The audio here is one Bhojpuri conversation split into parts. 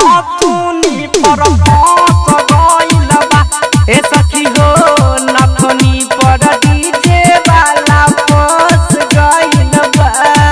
नथुनी पर फंस गइल बा ए सखी हो नथुनी पर डीजे वाला फंस गइल बा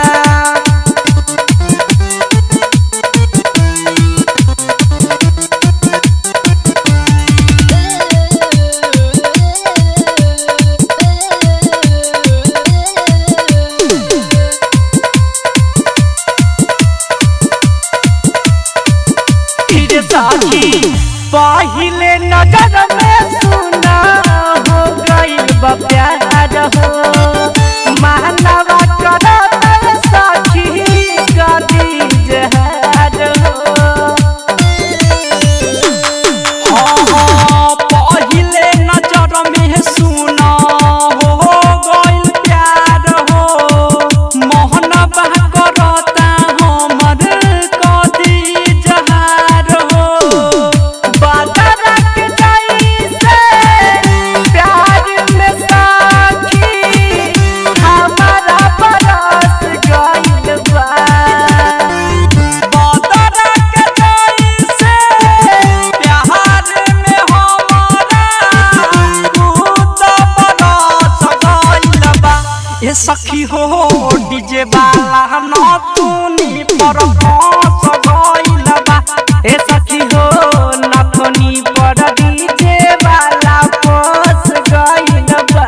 फिर साथी पहिले नजर में सुना हो गइल बा प्यार हो मानवा करत साथी गदी जहर हो हाँ, पहिले नजर में सुना हो गइल प्यार हो मोहनवा करता हमर कदी जहार हो बादरक जैसे प्यार में साथी हमारा बरस गइल बा बादरक जैसे प्यार में हमारा भूत बरस गइल बा ए सखी हो डीजे वाला नथुनी पर फंस गइल बा ए सखी हो नथुनी पर डीजे वाला फंस गइल बा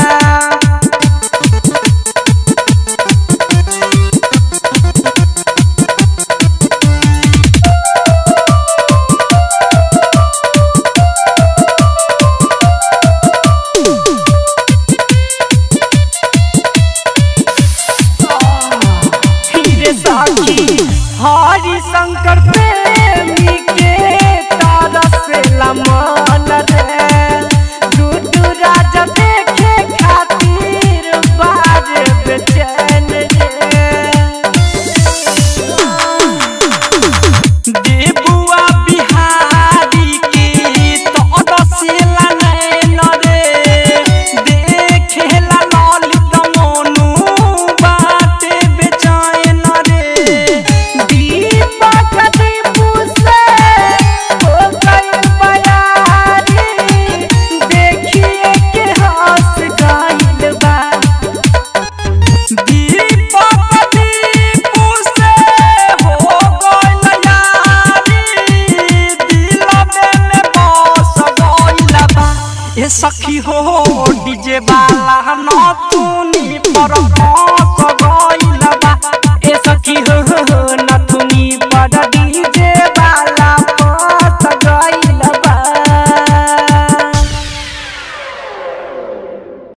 हीरे साथी हरि शंकर प्रेमी के तरस लमन रे डूडू राजा देखे खातिर बाज बेचैन रे देबुआ बिहारी के तरसेला नैन रे देखेला ललित मोनू बाटे बेचैन रे दीपक दीपू से हो गइल बयारी देखिए के हंस गइल बा दीपक दीपू से हो गइल यारी दिलबे में बस गइल बा ए सखी हो डीजे वाला नथुनी पर